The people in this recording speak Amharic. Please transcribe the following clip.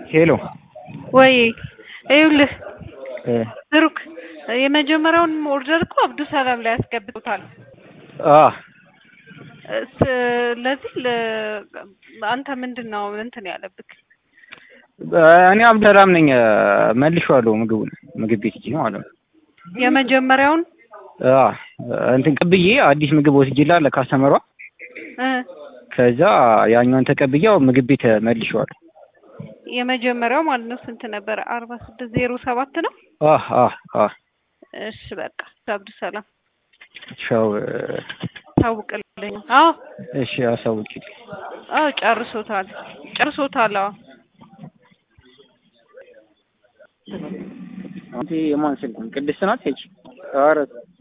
ሄሎ ወይ ይኸውልህ እ ብሩክ የመጀመሪያውን ኦርደር እኮ አብዱ ሰላም ላይ ያስገብቶታል። አ ስለዚህ ለ- አንተ ምንድን ነው እንትን ያለብክ? እኔ አብደላም ነኝ መልሼዋለሁ ምግቡን ምግብ ቤት ሂጅ ማለት ነው። የመጀመሪያውን አ እንትን ቅብዬ አዲስ ምግብ ወስጄላት ለካስተመሯ እ ከዛ ያኛውን ተቀብያው ምግብ ቤት መልሼዋለሁ። የመጀመሪያው ማለት ነው ስንት ነበረ? አርባ ስድስት ዜሮ ሰባት ነው። አ አ አ እሺ በቃ አብዱ ሰላም ሻው ታውቅልኝ። አዎ እሺ አሳውቂ። አዎ ጨርሶታል ጨርሶታል። አዎ አንተ የማን ስልክ ነው? ቅድስት ናት ሄች ኧረ